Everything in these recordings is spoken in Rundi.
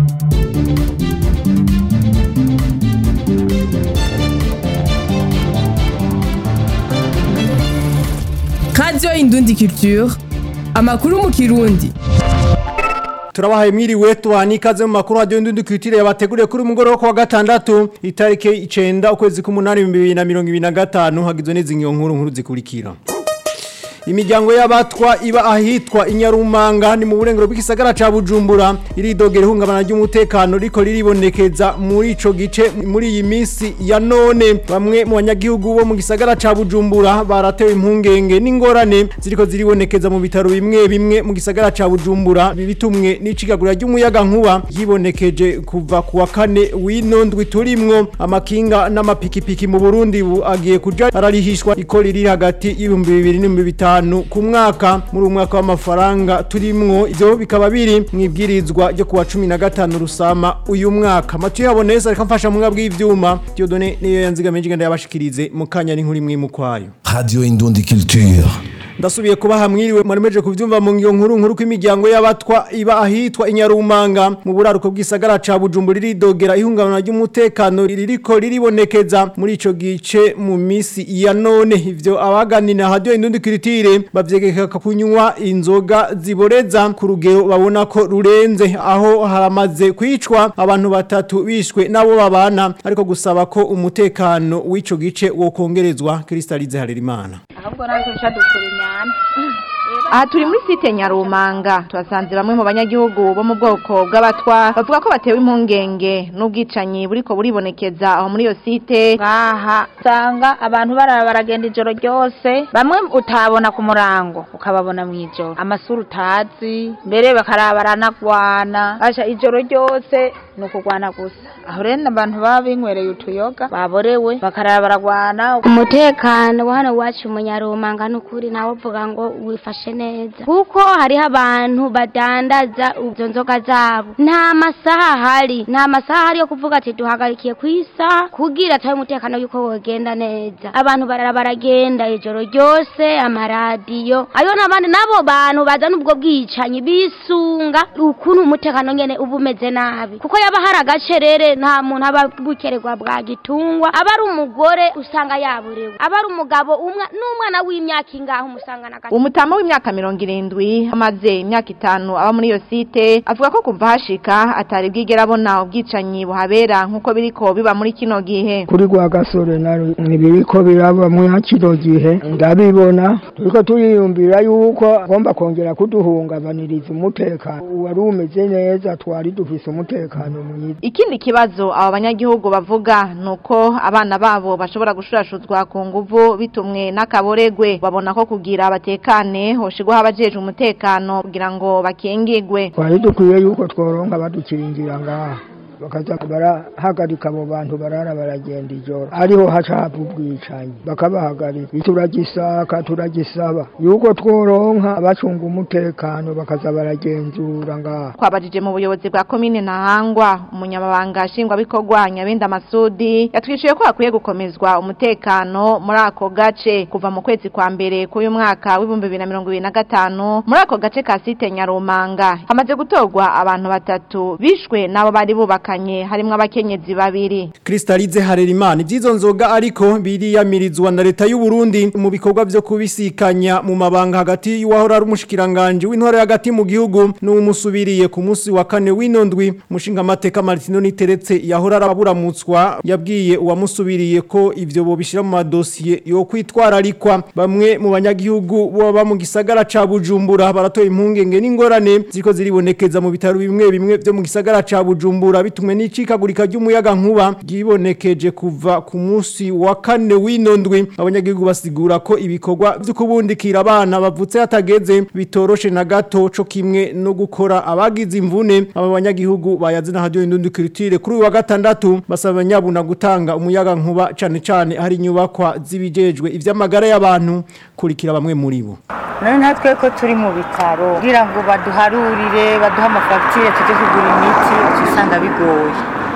Radio Indundi Culture amakuru mu kirundi turabahaye mwiriwe tuhani ikaze mu makuru radio ndundi kwitire yabateguriye kuri umugoro wo wa gatandatu itarike 9 ukwezi k'umunani 2025 hagizwe n'izi nkuru nkuru zikurikira imiryango y'abatwa iba ahitwa inyarumanga ni mu burengero bw'isagara ca Bujumbura iridogera ihungabana ry'umutekano riko riribonekeza muri ico gice muri iyi minsi ya none bamwe mu banyagihugu bo mu gisagara ca Bujumbura baratewe impungenge n'ingorane ziriko ziribonekeza mu bitaro bimwe bimwe mu gisagara ca Bujumbura bitumwe n'icigagura ry'umuyaga nkuba yibonekeje kuva kuwa kane w'inondwi turimwo amakinga n'amapikipiki mu Burundi bu agiye kuja ararihishwa iko riri hagati y'ibihumbi bibiri n'ibihumbi bitanu ku mwaka muri umwaka w'amafaranga turimwo ivyo bikaba biri mu ibwirizwa ryo kuwa cumi na gatanu rusama uyu mwaka matu yaboneza reka mfasha mu bw'ivyuma Dieudonné niyo yanzigamije igenda yabashikirize mu kanya n'inkuru imwe mu kwayo Radio Indundi Culture. ndasubiye kuba hamwiriwe mwaremeje kuvyumva mu ngiyo nkuru nkuru kw'imiryango y'abatwa iba ahitwa inyarumanga mu buraruko bw'isagara ca Bujumbura ridogera ihungabana ry'umutekano ririko riribonekeza muri ico gice mu misi ya none ivyo abaganina radio indundi kiritire bavyegeka kunywa inzoga ziboreza ku rugero babona ko rurenze aho haramaze kwicwa abantu batatu bishwe nabo babana ariko gusaba ko umutekano w'ico gice wokongerezwa Kristalize Harerimana ahubwo natwe dukura inyama aha turi muri site nyarumanga tuhasanze bamwe mu banyagihugu bo mu bwoko bw'abatwa bavuga ko batewe impungenge n'ubwicanyi buriko buribonekeza aho muri iyo site ngaha usanga abantu barara baragenda ijoro ryose bamwe utabona ku murango ukababona mu ijoro amasura utazi mbere bakaraba baranagwana asha ijoro ryose ni ukugwana gusa aho rero abantu baba binywereye utuyoga baborewe bakarara baragwana umutekano wa hano iwacu mu nyarumanga ni ukuri nawe uvuga ngo wifashe neza kuko hariho abantu badandaza izo nzoga zabo nta masaha ahari nta masaha ahari yo kuvuga ati duhagarikiye ku isaha kugira atahe umutekano yuko wogenda neza abantu barara baragenda ijoro ryose amaradiyo ayo n'abandi n'abo bantu bazana ubwo bwicanyi bisunga ukuntu umutekano nyene uba umeze nabi kuko yaba hari agacerere nta muntu aba bukererwa bwa gitungwa aba ari umugore usanga yaburewe aba ari umugabo umwe n'umwana w'imyaka ingaho umusanga na umutama w'imyaka mirongo irindwi amaze imyaka itanu aba muri iyo site avuga ko kuva hashika atari bwigera abona ubwicanyi buhabera nk'uko biriko biba muri kino gihe kuri gwa gasore nari ntibiriko biraba muri kino gihe ndabibona turiko turiyumvira yuko agomba kongera kuduhungabaniriza umutekano wari umeze neza twari dufise umutekano mwiza ikindi kibazo abo banyagihugu bavuga ni uko abana babo bashobora gushurashuzwa ku nguvu bitumwe n'akaboregwe babona ko kugira abatekane hoshigwaho abajeje umutekano kugira ngo bakingigwe twari dukwiye yuko tworonka badukingira ngaha bakaza barahagarika abo bantu barara baragenda ijoro ariho haca hava ubwicanyi bakabahagarika turagisaka turagisaba yuko tworonka abacunga umutekano bakaza baragenzura ngaha twabajije mu buyobozi bwa komine ntahangwa umunyamabanga nshingwabikorwa nyabenda masudi yatwishuye ko hakwiye gukomezwa umutekano muri ako gace kuva mu kwezi kwa mbere k'uyu mwaka w'ibihumbi bibiri na mirongo ibiri na gatanu muri ako gace ka site nyarumanga hamaze gutorwa abantu batatu bishwe n'abo bari bubakanye harimwo abakenyezi babiri Kristalize Harerimana ivyizo nzoga ariko biriyamirizwa na leta y'u Burundi mu bikorwa vyo kubisikanya mu mabanga hagati y'uwahora ari umushikiranganje w'intore hagati mu gihugu n'umusubiriye ku munsi wa kane w'inondwi mushinga amateka Martino Niteretse yahora araburamutswa yabwiye uwamusubiriye ko ivyo bobishira mu madosiye yo kwitwararikwa bamwe mu banyagihugu baba mu gisagara ca Bujumbura baratoye impungenge n'ingorane ziko ziribonekeza mu bitaro bimwe bimwe vyo mu gisagara ca Bujumbura bitumwe n'icikagurika ry'umuyaga nkuba gibonekeje kuva ku munsi wa kane w'inondwi abanyagihugu basigura ko ibikorwa vyo kubundikira abana bavutse hatageze bitoroshe na gato co kimwe no gukora abagize imvune aba banyagihugu bayazina radio indundi culture kuri uyu wa gatandatu basaba nyabuna gutanga umuyaga nkuba cane cane hari inyubakwa zibijejwe ivy'amagara y'abantu kurikira bamwe muri bo none natwe ko turi mu bitaro kugira ngo baduharurire baduhe amafagitire tujye kugura imiti usanga bigoye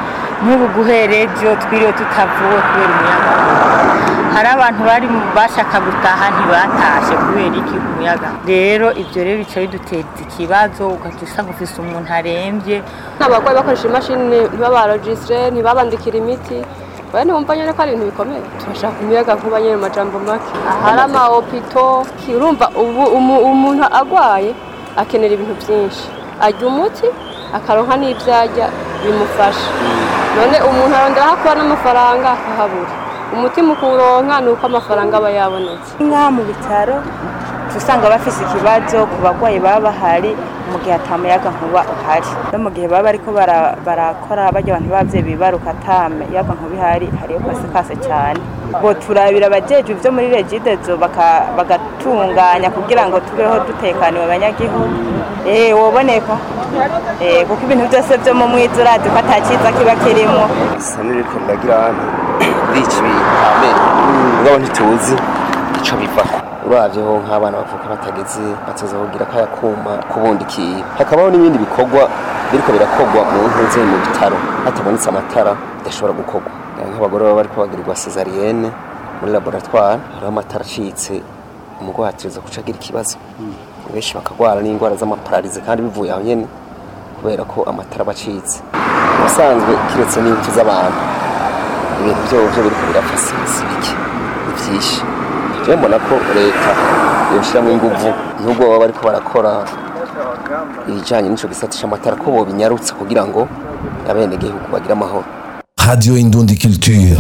nk'ubu guhera ejo twiriwe tutavuwe kubera umuyaga hari abantu bari bashaka gutaha ntibatashe kubera iki umuyaga rero ibyo rero bica biduteza ikibazo ugahita usanga ufise umuntu arembye nk'abarwayi bakoresha imashini ntibabarojisitire ntibabandikira imiti bane wumva nyine ko ari ibintu bikomeye turashaka umuyaga nkuba nyine mu majambo make ahari amaopito urumva ubu umuntu agwaye akenera ibintu byinshi arya umuti akaronka n'ibyo arya bimufasha none umuntu arondera aho akura n'amafaranga akahabura umutima ukuronka ni uko amafaranga aba yabonetse nk'aha mu bitaro usanga bafise ikibazo ku barwayi baba bahari mu gihe atamuyaga nkuba uhari no mu gihe baba bariko barakora bajya abantu b'abavyeyi bibaruka atamuyaga nkuba ihari hariyo kase kase cyane bo turabira abajeje ivyo muri regidezo bagatunganya kugira ngo tubeho dutekaniwe abanyagihugu eh woboneka eh kuko ibintu byose byo mu mwiza urazi ko atakiza kiba kirimo isa n'iriko riragira ahantu rica ibitamere mugabo ntituzi ico bivako uravyeho nk'abana bavuka batageze bateza kugira kaya kuma kubundikiye hakabaho n'ibindi bikorwa biriko birakorwa mu ntuze mu bitaro hatabonetse amatara bidashobora gukorwa nk'abagore baba bariko bagirirwa cesarienne muri laboratoire hariho amatara acitse umugwayi ategereza guca agira ikibazo benshi bakagwara n'indwara z'amapararize kandi bivuye aho nyene kubera ko amatara aba acitse ubusanzwe kiretse n'impfu z'abantu ibintu vyovyo biriko birapfa si bike ni vyinshi jewe mbona ko leta yoshiramwo inguvu nubwo baba bariko barakora ibijanye n'ico gisata c'amatara ko bobinyarutsa kugira ngo abenegihugu bagire amahoro Radio Indundi Culture.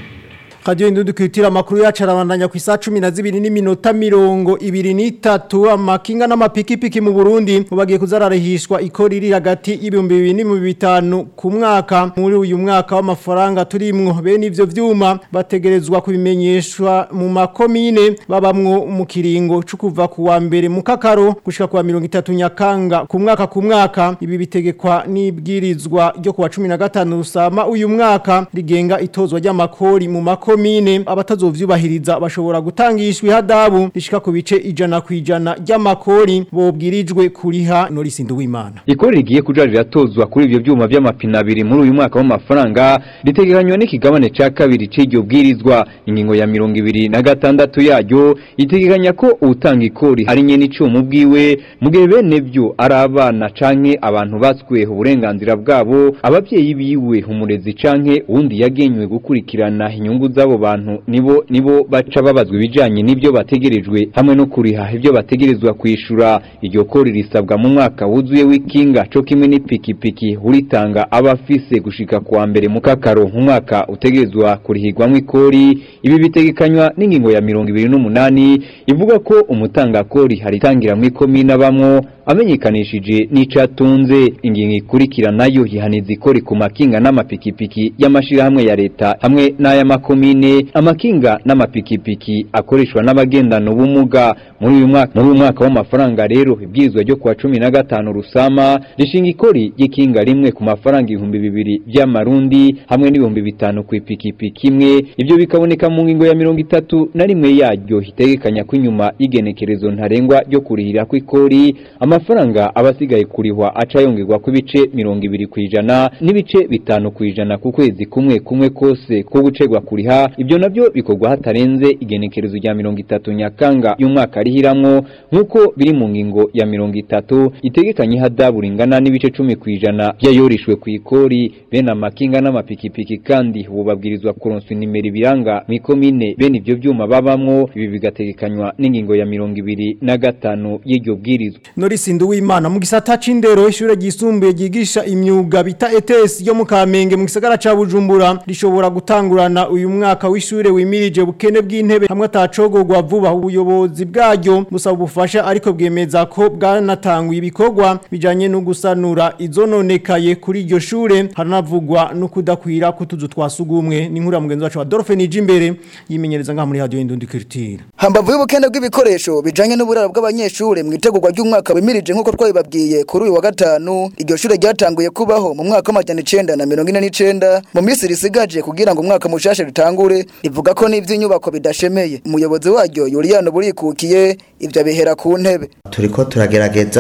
Radio Indundi Culture amakuru yacu arabandanya ku isaha 12 n'iminota mirongo ibiri n'itatu amakinga n'amapikipiki mu Burundi bagiye kuzararihishwa ikori riri hagati y'ibihumbi bibiri n'ibihumbi bitanu ku mwaka muri uyu mwaka w'amafaranga turimwo bene ivyo vyuma bategerezwa kubimenyeshwa mu makomine babamwo mu kiringo cyo kuva ku wa mbere mu kakaro gushika ku wa 30 nyakanga ku mwaka ku mwaka ibi bitegekwa n'ibwirizwa ryo ku wa 15 rusama uyu mwaka rigenga itozwa ry'amakori mu makomine komine abatazovyubahiriza bashobora gutangishwa ihadabu rishika ku bice ijana ku ijana ry'amakori bobwirijwe kuriha Norisi Nduwimana ikori rigiye kuja riratozwa kuri ivyo vyuma vy'amapine abiri muri uyu mwaka w'amafaranga ritegekanywa n'ikigabane ca kabiri c'iryo bwirizwa ingingo ya mirongo ibiri na gatandatu yaryo itegekanya ko utanga ikori ari nyene icuma bwiwe mu gihe bene vyo ari abana canke abantu batsweho uburenganzira bwabo abavyeyi biwe umurezi canke uwundi yagenywe gukurikirana inyungu z'abo bantu nibo nibo baca babazwa ibijanye n'ibyo bategerejwe hamwe no kuriha ibyo bategerezwa kwishura iryo kori risabwa mu mwaka wuzuye w'ikinga co kimwe n'ipikipiki uritanga abafise gushika kuwa mbere mu kakaro mu mwaka utegerezwa kurihirwamwo ikori ibi bitegekanywa n'ingingo ya mirongo ibiri n'umunani ivuga ko umutanga kori haritangiramwo ikomine abamwo amenyekanishije n'ico atunze ingingo ikurikira nayo yihaniza ikori ku makinga n'amapikipiki y'amashirahamwe ya leta hamwe n'ay'amakomine amakinga n'amapikipiki akoreshwa n'abagendana ubumuga muri uyu mwaka muri uyu mwaka w'amafaranga rero ibwirizwa ryo kuwa cumi na gatanu rusama rishinga ikori ry'ikinga rimwe ku mafaranga ibihumbi bibiri vy'amarundi hamwe n'ibihumbi bitanu ku ipikipiki imwe ivyo bikaboneka mu ngingo ya mirongo itatu na rimwe yaryo hitegekanya ko inyuma y'igenekerezo ntarengwa ryo kurihira kw'ikori amafaranga abasigaye kurihwa aca yongerwa ku bice mirongo ibiri ku ijana n'ibice bitanu ku ijana ku kwezi kumwe kumwe kose ko gucegwa kuriha ibyo navyo bikorwa hatarenze igenekerezo rya mirongo itatu nyakanga y'umwaka rihiramwo nk'uko biri mu ngingo ya mirongo itatu itegekanye ihadabu ringana n'ibice cumi ku ijana vyayorishwe ku ikori bene amakinga n'amapikipiki kandi ubu babwirizwa kuronswa inimero ibiranga mw'ikomine bene ivyo vyuma babamwo ibi bigategekanywa n'ingingo ya mirongo ibiri na gatanu y'iryo bwirizwa Norisi Nduwimana mu gisata c'indero ishure ryisumbuye ryigisha imyuga bita ETS yo mu Kamenge mu gisagara ca Bujumbura rishobora gutangurana uyu mwaka w'ishure wimirije bukene bw'intebe hamwe atacogogwa vuba ubuyobozi bwaryo busaba ubufasha ariko bwemeza ko bwanatanguye ibikorwa bijanye no gusanura izononekaye kuri iryo shure haranavugwa no kudakwira kutuzu twasugumwe ni nkuru ya mugenzi wacu wa Dolphin Ijimbere yimenyereza ngaha muri radio Indundi Culture hambavu y'ubukene bw'ibikoresho bijanye n'uburaro bw'abanyeshure mu itegurwa ry'umwaka wimirije nk'uko twabibabwiye kuri uyu wa gatanu iryo shure ryatanguye kubaho mu mwaka w'amajana icenda na mirongo ine n'icenda mu minsi risigaje kugira ngo umwaka mushasha ritangure rivuga ko n'ivy'inyubako bidashemeye umuyobozi waryo yuriyano burikukiye ivyo abihera ku ntebe turiko turagerageza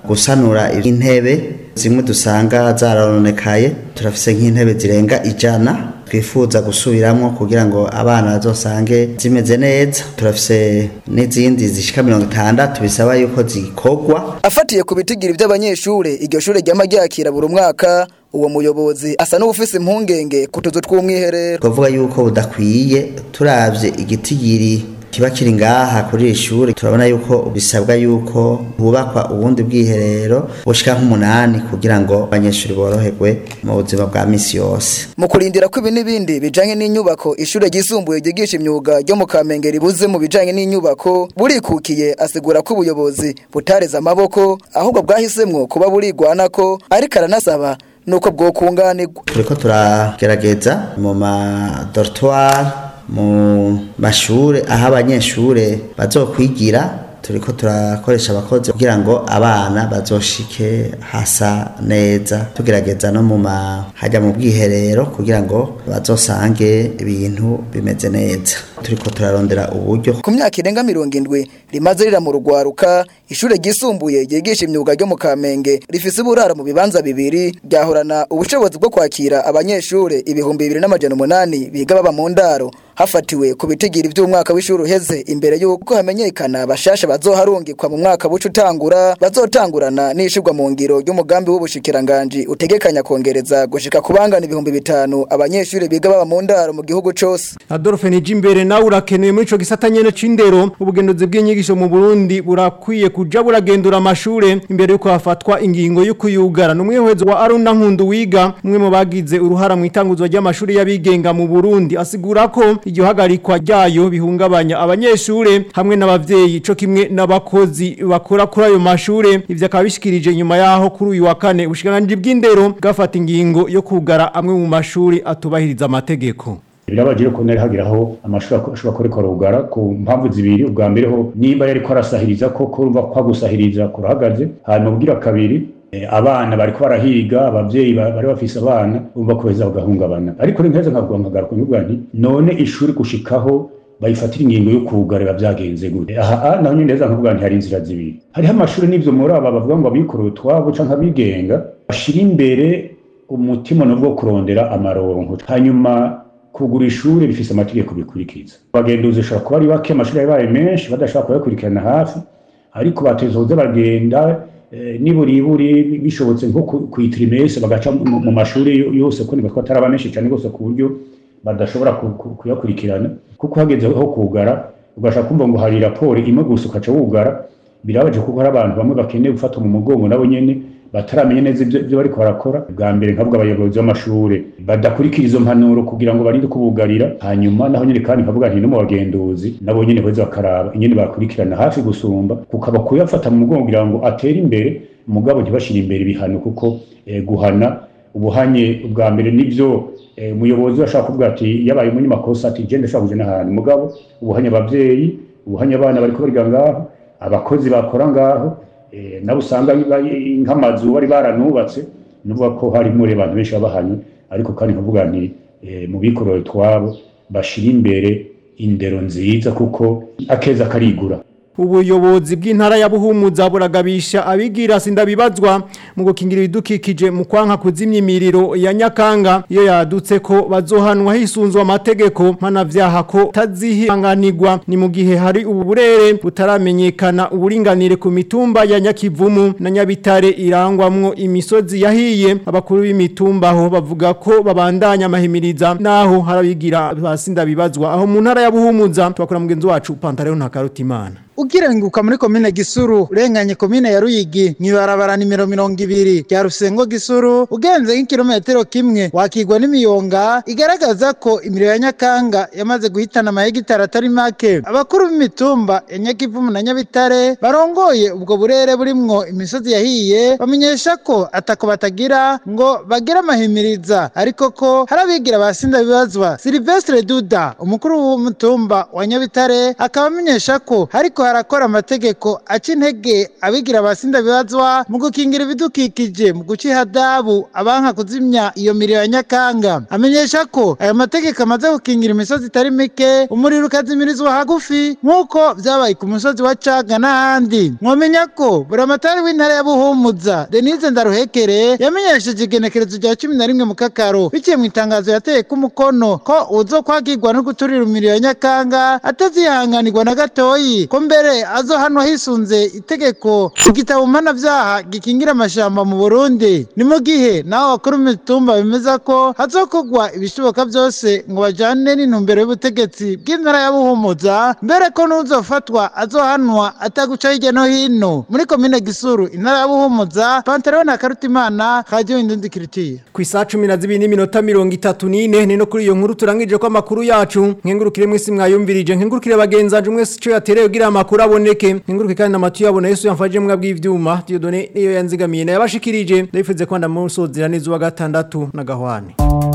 gusanura intebe zimwe dusanga zarononekaye turafise nk'intebe zirenga ijana twifuza gusubiramwo kugira ngo abana bazosange zimeze neza turafise n'izindi zishika mirongo itandatu bisaba yuko zikorwa afatiye ku bitigiri by'abanyeshure iryo shure ryama ryakira buri mwaka uwo muyobozi asa n'ubufise impungenge ku tuzu tw'umwiherero twavuga yuko budakwiye turavye igitigiri kiba kiri ngaha kuri iri shuri turabona yuko bisabwa yuko hubakwa ubundi bwiherero bushika nk'umunani kugira ngo abanyeshuri boroherwe mu buzima bwa misi yose mu kurindira ko ibi n'ibindi bijanye n'inyubako ishure ryisumbuye ryigisha imyuga ryo mu kamenge ribuze mu bijanye n'inyubako burikukiye asigura ko ubuyobozi butareze amaboko ahubwo bwahisemwo kuba burigwanako ariko aranasaba nuko bwokunganirwa turiko turagerageza mu madortoir mu mashure aho abanyeshure bazokwigira turiko turakoresha abakozi kugira ngo abana bazoshike hasa neza tugerageza no mu hajya mu bwiherero kugira ngo bazosange ibintu bimeze neza turiko turarondera uburyo ku myaka irenga mirongo indwi rimaze rira mu rugwaruka ishure ryisumbuye ryigisha imyuga ryo mu kamenge rifise uburaro mu bibanza bibiri ryahorana ubushobozi bwo kwakira abanyeshure ibihumbi bibiri n'amajana umunani biga baba mu ndaro hafatiwe ku bitigiri by'umwaka w'ishuri uheze imbere y'uko hamenyekana bashasha bazoharungikwa mu mwaka buca utangura bazotangurana n'ishirwa mu ngiro ry'umugambi w'ubushikiranganji utegekanya kongereza gushika kubangana ibihumbi bitanu abanyeshuri biga baba mu ndaro mu gihugu cose Adolphe Nijimbere nawe urakenewe muri ico gisata nyene c'indero ubugenduzi bw'inyigisho mu Burundi burakwiye kuja buragendura amashure imbere yuko hafatwa ingingo yo kuyugara n'umwihwezo wa Aruna Nkundu wiga umwe mu bagize uruhara mu itanguzwa ry'amashuri y'abigenga mu Burundi asigura ko iryo hagarikwa ryayo bihungabanya abanyeshure hamwe n'abavyeyi co kimwe n'abakozi bakora kuri ayo mashure ivyo akaba bishikirije nyuma yaho kuri uyu wa kane ubushikiranganji bw'indero bwafata ingingo yo kugara amwe mu mashuri atubahiriza amategeko birabagira ko nari hagiraho amashuri ashobora kureka rugara ku mpamvu zibiri ubwa mbere ho nimba yariko arasahiriza ko kurumva ko agusahiriza kurahagaze hanyuma ubwira kabiri abana bariko barahiga abavyeyi bari bafise abana urumva ko beza bagahungabana ariko ni nkeza nkavuga nkagaruka nyubwa nti none ishuri gushikaho bayifatira ingingo yo kugarira byagenze gute aha naho nyine neza nkavuga nti hari inzira zibiri hariho amashuri n'ivyo muri aba bavuga ngo abikorera utwabo canke abigenga bashira imbere umutima nubwo kurondera amaronko hanyuma kugura ishuri bifise amategeko bikurikiza abagenduzi ushobora kuba ari bake amashuri yabaye menshi badashobora kuyakurikirana hafi ariko batezoze bagenda niburiburi bishobotse nko ku itrimese bagaca mu mashuri yose ko niba ataraba menshi cyane rwose ku buryo badashobora kuyakurikirana kuko hageze ho kugara ugashaka kumva ngo hari raporo imwe gusa ukaca wugara birabaje kuko hari abantu bamwe bakeneye gufatwa mu mugongo nabo nyene bataramenya neza ibyo bariko barakora bwa mbere nkavuga abayobozi b'amashure badakurikira izo mpanuro kugira ngo barinde kubugarira hanyuma naho nyene kandi nkavuga nti no mu bagenduzi nabo nyene beza bakaraba ingene bakurikirana hafi gusumba kukaba kuyafata mu mugongo kugira ngo atere imbere mugabo ntibashire imbere ibihano kuko eh, guhana ubuhanye ubwa mbere nivyo umuyobozi eh, ashaka kuvuga ati yabaye umunyamakosa ati je ndashaka kuja n'ahantu mugabo ubuhanye abavyeyi ubuhanye abana bariko bariga ngaho abakozi bakora ngaho nabo usanga nk'amazu bari baranubatse nuvuga ko harimo abantu benshi babahanywe ariko kandi nkavuga nti mu bikorero twabo bashira imbere indero nziza kuko akeza karigura ubuyobozi bw'intara ya Buhumuza buragabisha abigira sindabibazwa mu gukingira ibidukikije mu kwanka kuzimya imiriro ya Nyakanga iyo yadutse ko bazohanwa hisunzwe amategeko mpanavyaha ko tazihanganirwa ni mu gihe hari ubu burere butaramenyekana uburinganire ku mitumba ya Nyakivumu na Nyabitare irangwamwo imisozi yahiye abakuru b'imitumba aho bavuga ko babandanya amahimiriza naho harabigira basindabibazwa aho mu ntara ya Buhumuza twakora mugenzi wacu Pantaleo Ntakarutimana ukirenguka muri komine gisuru urenganye komine ya ruyigi mwibarabara nimero mirongo ibiri rya rusengo gisuru ugenze nk'ikirometero kimwe wakigwa n'imiyonga igaragaza ko imiriro ya nyakanga yamaze guhitana amahegitari atari make abakuru b'imitumba ya nyakivumu na nyabitare barongoye ubwo burere burimwo imisozi yahiye bamenyesha ko atako batagira ngo bagire amahimiriza ariko ko hari abigira basinda bibazwa silvestre duda umukuru w'umutumba wa nyabitare akaba amenyesha ko hariko hariko harakora amategeko aca intege abigira abasinda bibazwa mu gukingira ibidukikije mu guca ihadabu abanka kuzimya iyo miriro ya nyakanga amenyesha ko aya mategeko amaze gukingira imisozi itari mike umuriro ukazimirizwa hagufi nk'uko vyabaye ku musozi wa caga n'ahandi mwomenya ko buramatari w'intara ya buhumuza denise ndaruhekere yamenyesheje igenekerezo rya cumi na rimwe mu kakaro biciye mu itangazo yateye ku mukono ko uzokwagirwa no guturira umuriro ya nyakanga atazihanganirwa na gatoyi ko mbere azohanwa hisunze itegeko igitabo mpanavyaha gikingira amashamba mu burundi ni mu gihe naho bakuru mitumba bemeza ko hazokorwa ibishoboka byose ngo bajane n'intumbero y'ubutegetsi bw'intara ya buhumuza mbere ko n'uzofatwa azohanwa ataguca hirya no hino muri komine gisuru intara ya buhumuza pantalon na karutimana radio indundi kiritiye ku isaha cumi na zibiri n'iminota mirongo itatu n'ine ni no kuri iyo nkuru turangije ko amakuru yacu nkengurukire mwese mwayumvirije nkengurukire bagenzanje mwese ico yatereye kugira amakuru aboneke nkenguruke kandi n'amatu yabona yesu yamfaje mwabwi bw'ivyuma Dieudonné niyo yanzigamiye nayabashikirije ndabifuze ko ndamusozera neza wa gatandatu na gahwane